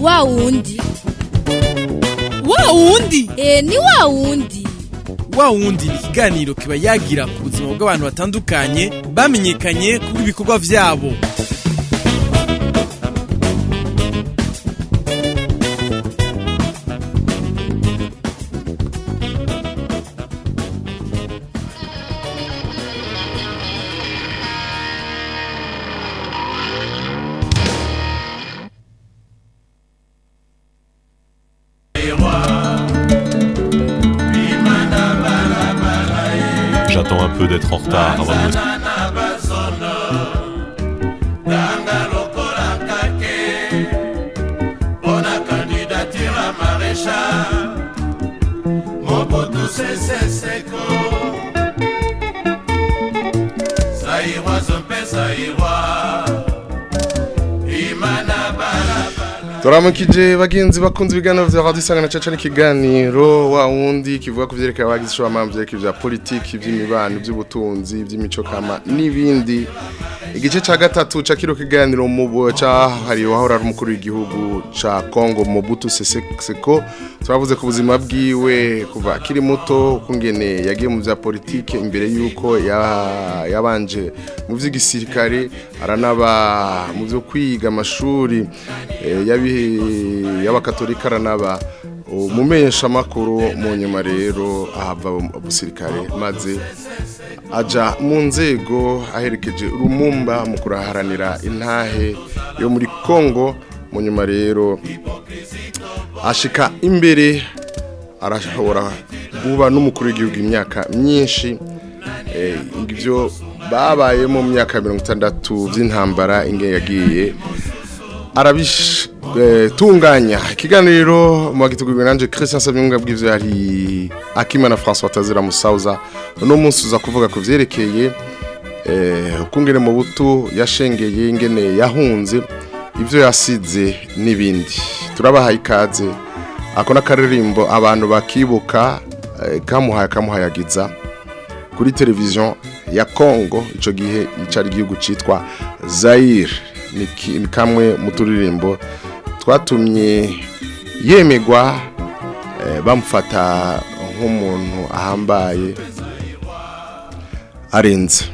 wa wundi wa wundi e ni wa wundi wa wundi ni ikiganiro kiba yagira ku buzima bw'abantu batandukanye bamenyekanye kubwo ibikorwa vyabo J'attends un peu d'être en retard avant de me... turamukije bagenzi bakunze ibiganiro vya radio isangana caca n'ikiganiro wa wundi kivuga ku vyerekeye abagize ishoramamvu vyerekeye vya politiki ivy'imibano ivy'ubutunzi ivy'imico kama n'ibindi igice ca gatatu ca kino kiganiro mu cahariwe wahora ari umukuru w'igihugu ca Congo Mobutu Sese Seko turavuze ku buzima bwiwe kuva akiri muto kungene yagiye mu vya politike imbere yuko ya- yabanje mu vy'igisirikare aranaba mu vyo kwiga amashuri eh, yabi- y'abakatolika aranaba umumesha makuru mu nyuma rero ahava mu busirikare maze aja mu nzego aherekeje rumumba mu kuraharanira intahe yo muri Kongo mu nyuma rero ashika imbere arashobora kuba n'umukuru w'igihugu imyaka myinshi eh, ivyo babaye mu myaka mirongo itandatu by'intambara inge yagiye arabitunganya ikiganiro mu bagitegurirwa nanje Christian Sabyunga bw'ivyo hari Akimana François Tazira Musauza no munsi uza kuvuga ku vyerekeye eh ukungene mu butu yashengeye ingene yahunze ivyo yasize n'ibindi turabahaye ikaze ako n'akaririmbo abantu bakibuka eh, kamuhaye kamuhayagiza kuri televiziyo ya Congo ico gihe icari igihugu citwa Zaire ni ki- ni kamwe mu turirimbo twatumye yemegwa eh, bamufata nk'umuntu ahambaye arenze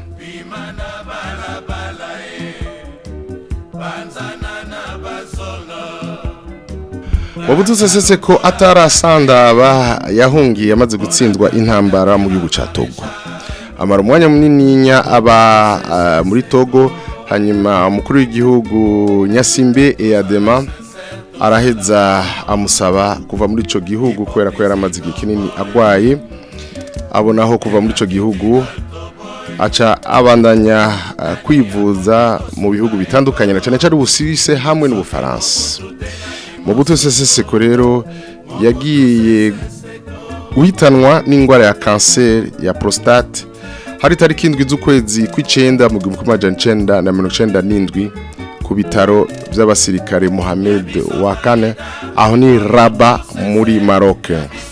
Mobutu Sese Seko atarasandaba yahungiye amaze gutsindwa intambara mu gihugu ca Togo. Amara umwanya munininya aba ah, muri Togo hanyuma umukuru w'igihugu Nyasimbe Eyadema araheza amusaba kuva muri ico gihugu kubera ko yaramaze igihe kinini agwaye abonaho kuva muri ico gihugu aca abandanya ah, kwivuza mu bihugu bitandukanye na cyane cyane Ubusuwise hamwe n'Ubufaransa. Mobutu Sese Seko rero yagiye guhitanwa n'indwara ya kanseri ya prostate hari tariki indwi z'ukwezi kw'icenda mu gihumbi kimwe amajana icenda na mirongo icenda n'indwi ku bitaro by'abasirikare Mohamed wa kane aho ni Raba muri Maroc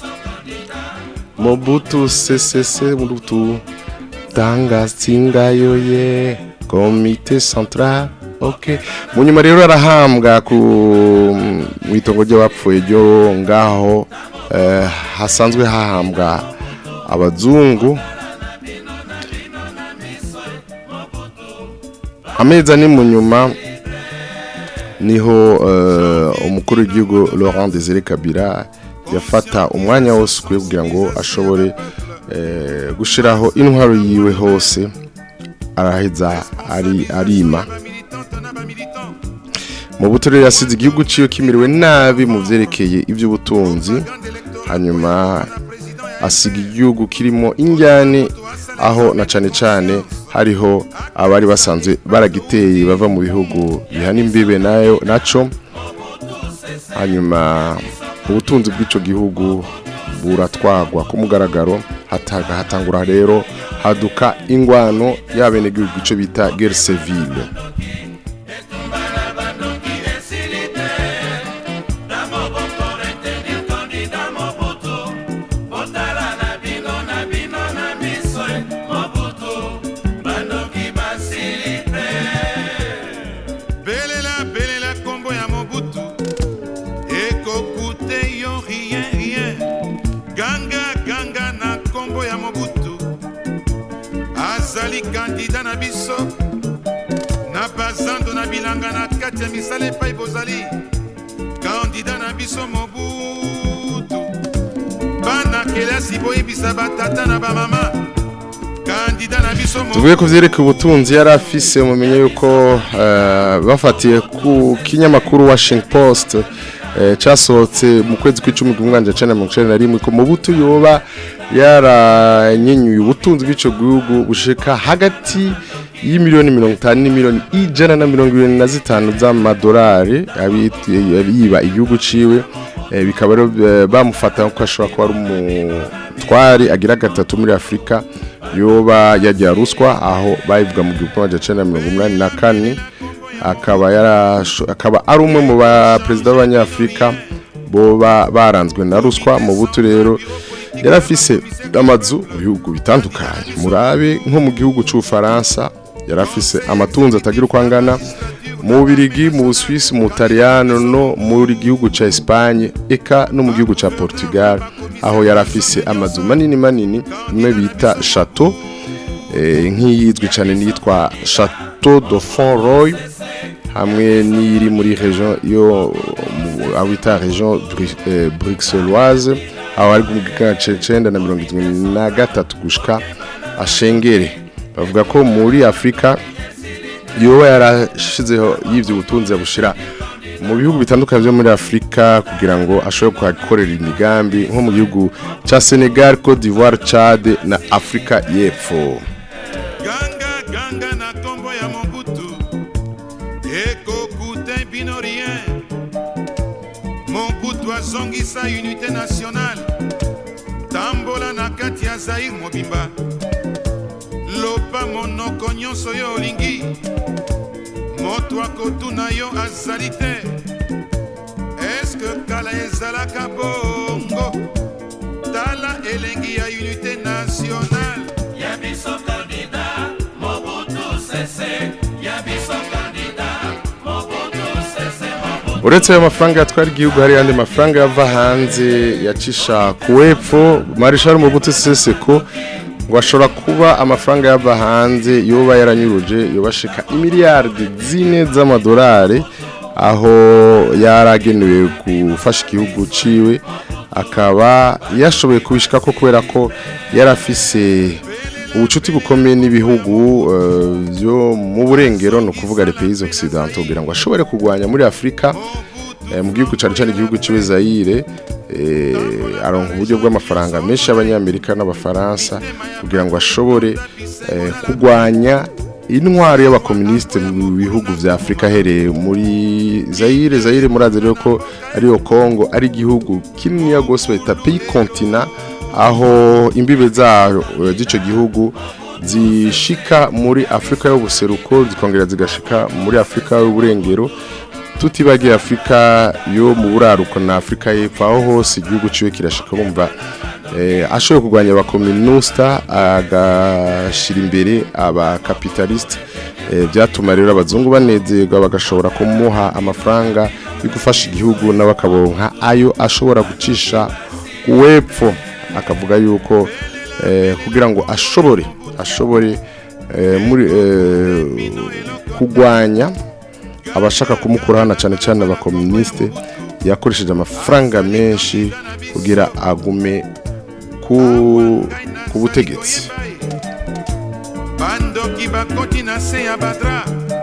Mobutu Sese Mobutu tanga singayo ye komite central okay mu nyuma rero arahambwa ku mu itongo ry'abapfuye ryo ngaho eh, hasanzwe hahambwa abazungu amezi ane mu nyuma niho eh, umukuru w'igihugu Laurent Desire Kabila yafata umwanya wose ukwiye kugira ngo ashobore eh, gushiraho intwaro yiwe hose araheza ari arima mu buturere yasize igihugu ciyo kimiriwe nabi mu vyerekeye ivy'ubutunzi hanyuma asiga igihugu kirimo injyane aho na cane cane hariho abari basanzwe baragiteye bava mu bihugu bihana imbibe nayo naco hanyuma ubutunzi bw'ico gihugu buratwagwa ku mugaragaro hataga hatangura rero haduka ingwano y'abenegihugu ico bita guerre civile na biso na bazando na bilanga na kati ya misala epai bozali kandida na biso mobutu bana kelasi boyebisa batata na bamama kandida na biso tuvuye ku byerekeye ubutunzi yari afise mumenye yuko eh, bafatiye ku kinyamakuru Washington Post eh, cyasohotse mu kwezi kw'icumi kumwanja cana mirongo icenda na rimwe ko mu butu yoba yaranyenyuye ubutunzi bw'ico gihugu bushika hagati y'imiliyoni mirongo itanu n'imiliyoni ijana na mirongo irindwi na zitanu z'amadolari abi- yiba igihugu ciwe eh, bikaba rero eh, bamufata ko ashobora kuba ari umutwari agira gatatu muri afurika yoba yagira ruswa aho bayivuga mu gihumbi magana cyenda mirongo umunani na kane akaba yarasho- akaba ari umwe mu baperezida b'abanyafurika boba baranzwe na ruswa mu butu rero yari afise amazu mu bihugu bitandukanye murabe nko mu gihugu cy'ubufaransa yari afise amatunzi atagira uko angana mu Birigi mu Busuwisi mu Butaliyano no muri gihugu ca Espagne eka no mu gihugu ca Portugal aho yari afise amazu manini manini imwe bita chateau eh, nk'iyizwi cyane niyitwa Chateau de Fonroy hamwe n'iri muri region yo mu- aho bita region Bru- eh, bruxelloise aho ari mu gice cenda na mirongo irindwi na gatatu gushika ashengere bavuga ko muri Afrika yoba yarashizeho y'ibyo ubutunzi yabushira mu bihugu bitandukanye byo muri Afurika kugira ngo ashobore kuhakorera imigambi nko mu gihugu cya Senegal, Cote d'Ivoire, Chad na Afrika y'Epfo. ganga ganga na nkombo ya mobutu ekokuta bino rien mobutu azongisa unité nationale tambola na kati ya zaire mobimba lopa monoko nyonso yo olingi moto akotuna yo azali te eske kala ezalaka bongo tala elengi ya unité nationale uretse ayo mafaranga yatwara igihugu hari andi mafaranga yava hanze yacisha ku wepfo marishal mubutu seseko ngo ashobora kuba amafaranga yava hanze yoba yaranyuruje yobashika imiliyardi zine z'amadolari aho yaragenewe gufasha igihugu ciwe akaba yashoboye kubishika ko kubera ko yarafise ubucuti bukomeye n'ibihugu eh, byo mu burengero no kuvuga les pays occidentaux kugira ngo ashobore kurwanya muri Afrika eh, mu gihugu cyane cyane igihugu ciwe Zaire eh, aronka uburyo bw'amafaranga menshi y'abanyamerika n'abafaransa kugira ngo ashobore eh, kurwanya intwaro y'abakomuniste mu bihugu vya Afrika hereye muri Zaire Zaire murazi rero ko ariyo Congo ari igihugu kinini gose bayita pays continent aho imbibe zayo eh, z'ico gihugu zishika muri Afrika y'ubuseruko zikongera zigashika muri Afrika y'uburengero tutibagiye Afrika yo mu buraruko na Afrika y'epfo aho hose igihugu ciwe kirashika bumva eh, ashoboye kurwanya abakomunisita agashira imbere abakapitaliste eh, byatuma rero abazungu banezerwa bagashobora kumuha amafaranga yo gufasha igihugu n'abakabonka ayo ashobora gucisha uwepfo akavuga yuko eh, kugira ngo ashobore ashobore eh, muri eh, kugwanya abashaka kumukura hano cyane cyane abakomunisite yakoresheje amafaranga menshi kugira agume ku, ku butegetsi bandoki bakoti na se ya badra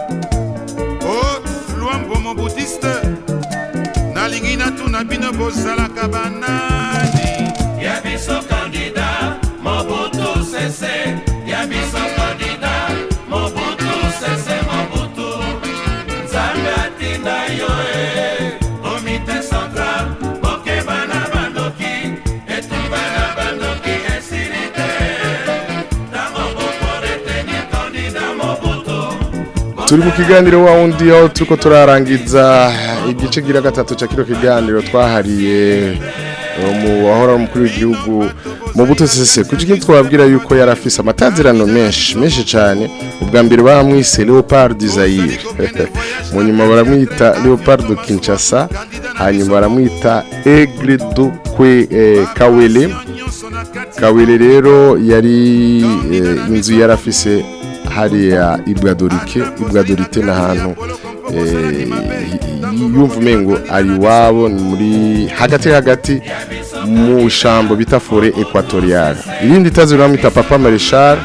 o lwambo mobutiste nalingi natuna bino bozalaka banani ya biso kandida mobutu sese ya biso kandida mobutu sese mobutu nzambe atinda yo e komite central bokeba na bandoki etumba ya bandoki esili te ntango bokoretenir kandida mobutu turi mu kiganiro wa wundi aho turiko turarangiza igice gira gatatu cya kino kiganiro twahariye eh, mu wahora umukuru w'igihugu mu buto sese kuko ikindi twababwira yuko yari afise amatazirano menshi menshi cyane ubwa mbere baramwise Leopard du Zaire mu nyuma baramwita Leopard du Kinshasa hanyuma baramwita Aigle du Kwe eh, Kawele Kawele rero yari eh, inzu yarafise hariya ibwadorike ibwadorite ni ahantu eh, yumva umengo ari iwabo ni muri hagati hagati mu shambo bita fore ekwatoriyale irindi tazi bamwita papa marishal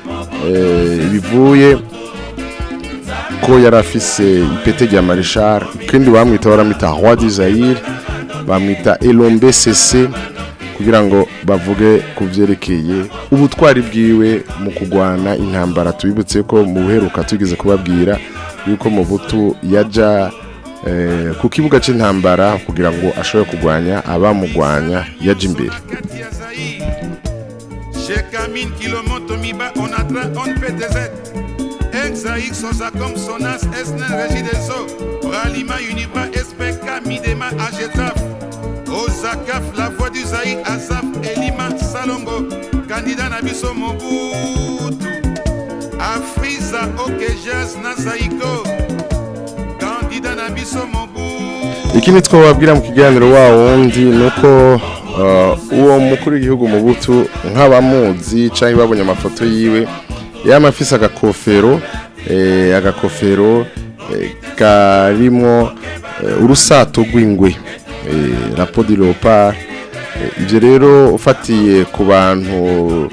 bivuye ko yari afise ipete rya marishal ikindi bamwita baramwita roi du zaire bamwita elombe sese kugira ngo bavuge ku byerekeye ubutwari bwiwe mu kurwana intambara tubibutse ko mu buheruka tugeze kubabwira yuko mu butu yajya eh, ku kibuga cy'intambara kugira ngo ashobore kurwanya abamugwanya yajya imbere kati ya Zaïre. Chez Kamine, Kilomoto, Miba, on a train, on PTZ. Ex-Zaïre, Sosa, comme Sonas, Esnen, Régie des Eaux. Ralima, Univa, SPK, Midema, Agetaf. Osakaf, la voix du Zaïre, Azaf, Elima, Salongo. Candidat Nabiso Mobutu. Afriza, Okejas, Nazaiko. Candidat Nabiso Mobutu. ikindi twababwira mu kiganiro wa wundi ni uko uh, uwo mukuru w'igihugu mu butu nk'abamuzi cyangwa babonye amafoto yiwe yaba afise agakofero eh, agakofero eh, karimo eh, urusato rw'ingwe eh, rapo di leopard Eh, ibyo rero ufatiye ku bantu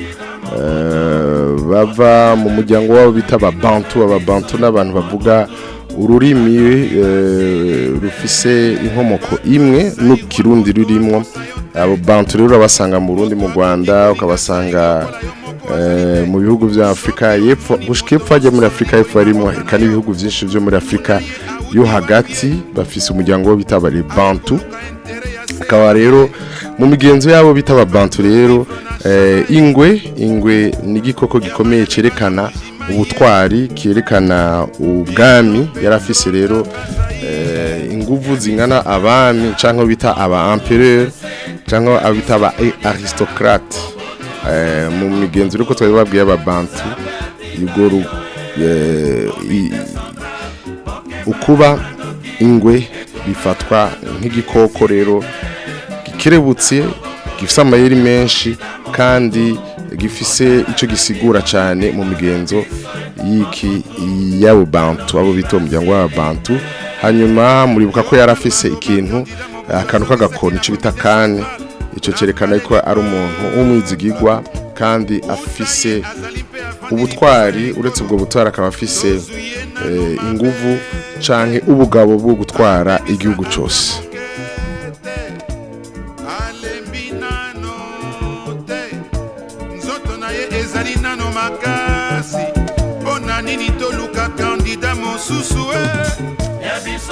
eh, bava mu muryango wabo bita ababantu ababantu n'abantu bavuga ururimi eh, rufise inkomoko imwe n'ukirundi rurimo abo bantu rero urabasanga mu Burundi mu Rwanda ukabasanga eh, mu bihugu bya Afrika y'epfo gushika epfo hajya muri Afrika y'epfo harimo eka n'ibihugu byinshi byo muri Afrika yo hagati bafise umuryango wo bita abari bantu akaba rero mu migenzo yabo bita ababantu rero eh, ingwe ingwe ni igikoko gikomeye cyerekana ubutwari cyerekana ubwami yari afise rero eh, inguvu zingana abami cyangwa bita aba empereur cyangwa abo bita aba aristocrate eh, mu migenzo rero ko twari babwiye ababantu ubwo ru- eh, i- ukuba ingwe bifatwa nk'igikoko rero gikerebutse gifise amayeri menshi kandi gifise icyo gisigura cyane mu migenzo y'iki y'abo bantu abo bita umuryango w'ababantu hanyuma muribuka ko yari afise ikintu akantu k'agakoni icyo bita kane icyo cyerekana ko ari umuntu w'umwizigigwa kandi afise ubutwari uretse ubwo butwari akaba afise eh, inguvu canke ubugabo bwo gutwara igihugu cyose alembi nano te nzoto na ye ezali nano makasi mpo na nini toluka kandida mosusu e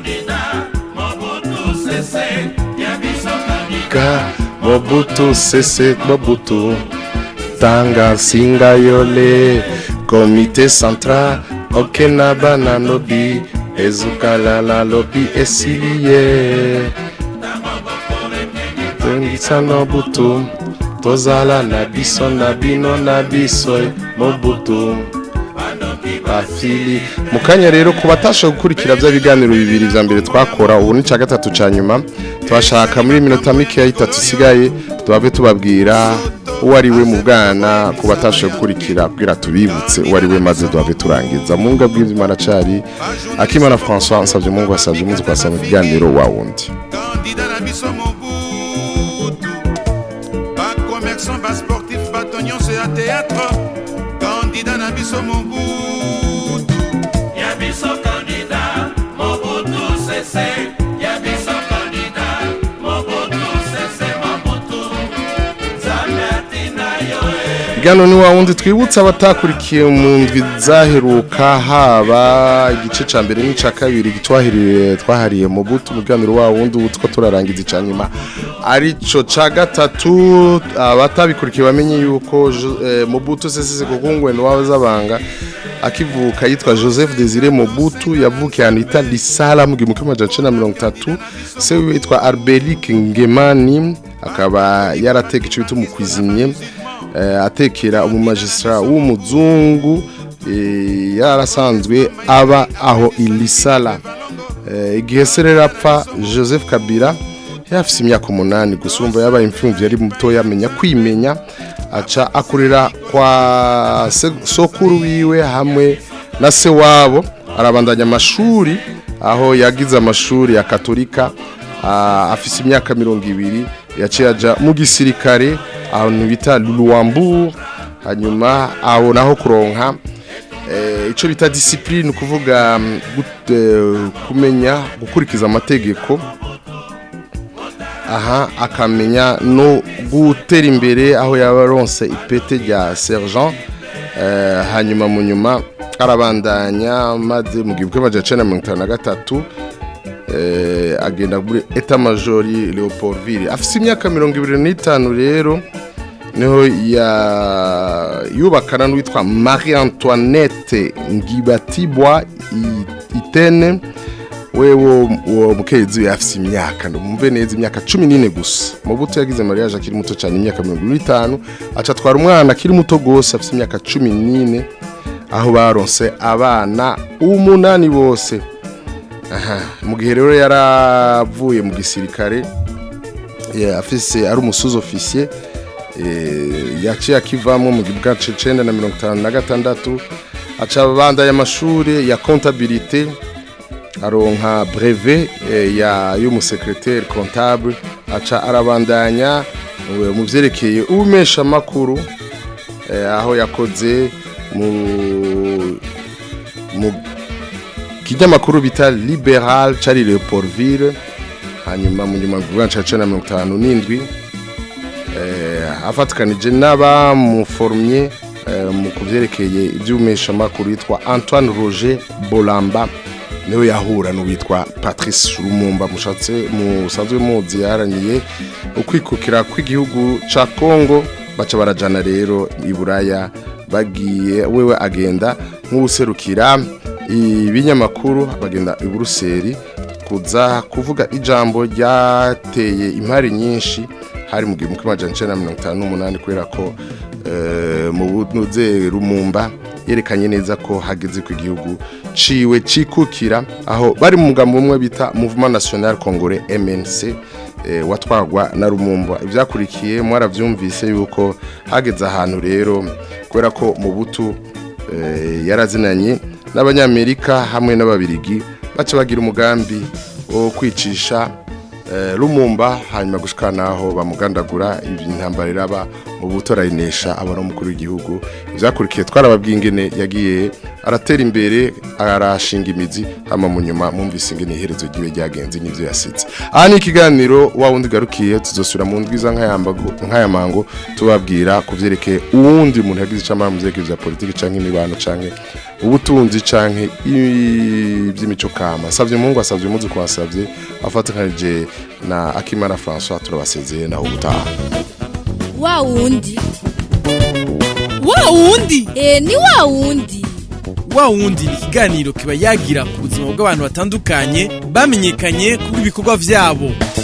Ka Mobutu sese Mobutu Tanga singa yole Komite central Okena bana lobi Ezukala la lobi esiliye Tengisa Mobutu Tozala na biso na bino na biso Mobutu bafili mu kanya rero ku batashoboye gukurikira bya biganiro bibiri vya mbere twakora ubu ni cya gatatu cya nyuma twashaka muri minota mikeya itatu isigaye tubabe tubabwira uwo ari we mu bwana ku batashoboye gukurikira bwira tubibutse uwo ari we maze tubabe turangiza mu nga bw'imana cari akimana françois nsabye mungu wasabye umunsi kwasaba ikiganiro wa wundi kandida na biso mobutu bakommerçant basportif bato nyonso ya théâtre kandida na biso mobutu Igano ni wa wundi twibutsa abatakurikiye mu ndwi zaheruka haba igice ca mbere n'ica kabiri twahiriye twahariye mu butu muganiro wa wundi ubu two turarangiza ica nyuma arico ca gatatu abatabikurikiye bamenye yuko Jo- eh, Mobutu sese kukungwe no wazabanga akivuka yitwa Joseph Desire Mobutu yavukiye ahantu hita Lisala mu gihumbi kimwe amajana icenda na mirongo itatu se wiwe yitwa Arbelik Ngemani akaba yarateka ico bita umukwizimye eh, atekera umumagistra w'umuzungu eh, yarasanzwe aba aho ilisala Eh, igihe se rero apfa joseph kabila yari afise imyaka umunani gusa urumva yabaye imfumvyi yari muto yamenya kwimenya aca akurira kwa se- sokuru wiwe hamwe na se wabo arabandanya amashuri aho yagize amashuri ya katolika ah, afise imyaka mirongo ibiri yaciye aja mu gisirikare ahantu bita luwambu hanyuma abonaho kuronka eh, ico bita discipline kuvuga mm, gut- eh, kumenya gukurikiza amategeko aha akamenya no gutera imbere aho yaba aronse ipete rya sergent eh, hanyuma mu nyuma arabandanya maze mu gihumbi kimwe amajana icenda na mirongo itanu na gatatu eh, agenda muri eta majori leopoldville afise imyaka mirongo ibiri n'itanu rero niho ya yubakana n'uwitwa marie antoinette ngibatibwa I- itene wewe uwo mukenyezi we afise imyaka ndumve neza imyaka cumi n'ine gusa mu buto yagize mariage akiri muto cyane imyaka mirongo ibiri n'itanu aca atwara umwana akiri muto gose afise imyaka cumi n'ine aho baronse abana umunani bose aha mu gihe rero yaravuye mu gisirikare ya- afise ari umusuzi ofisiye yaciye akivamo mu gihe bwa cenda na mirongo itanu na gatandatu aca abandanya amashuri ya comptabilité aronka brevet eh, ya y'umusekreteri comptable aca arabandanya eh, mu vyerekeye ubumesha makuru eh, aho yakoze mu mu kinyamakuru bita liberal cari leopoldville hanyuma mu nyuma bwa cacana mirongo itanu n'indwi eh, afatikanije n'abamuforumye eh, mu kuvyerekeye ivy'ubumeshamakuru yitwa antoine roger bolamba niwe yahura n'uwitwa patrice rumumba mushatse musanzwe muzi yaharaniye ukwikukira kw'igihugu ca congo baca barajana rero i buraya bagiye wewe agenda nk'uwuserukira ibinyamakuru bagenda i buruseli kuza kuvuga ijambo ryateye impari nyinshi hari mu gihumbi kimwe amajana icenda na mirongo itanu n'umunani kubera ko eh, mu bunuze rumumba yerekanye neza ko hageze ku igihugu ciwe cikukira aho bari mu mugambo umwe bita Mouvement National Congolais MNC eh, watwagwa na Rumumba ivyakurikiye mwaravyumvise yuko hageze ahantu rero kubera ko mu butu eh, yarazinanye n'abanyamerika hamwe n'ababirigi baca bagira umugambi wo kwicisha eh, Lumumba hanyuma gushika naho bamugandagura intambara iraba mu buto arayinesha abona umukuru w'igihugu ivyakurikiye twarababwiye ingene yagiye aratera imbere arashinga imizi hama mu nyuma mwumvise ingene iherezo ryiwe ryagenze n'ivyo yasize aha ni ikiganiro wa wundi garukiye tuzosubira mu ndwiza nk'ayambago- nk'ayamango tubabwira ku vyerekeye uwundi muntu yagize icamara mu vyerekeye vya politiki canke imibano canke ubutunzi canke ivy'imico kama savye mungu asavye muzi kwasavye afatikanije na akimana françois turabasezeye naho ubutaha wa wundi wa wundi e ni wa wundi wa wundi ni ikiganiro kiba yagira ku buzima bw'abantu batandukanye bamenyekanye kubw'ibikorwa vyabo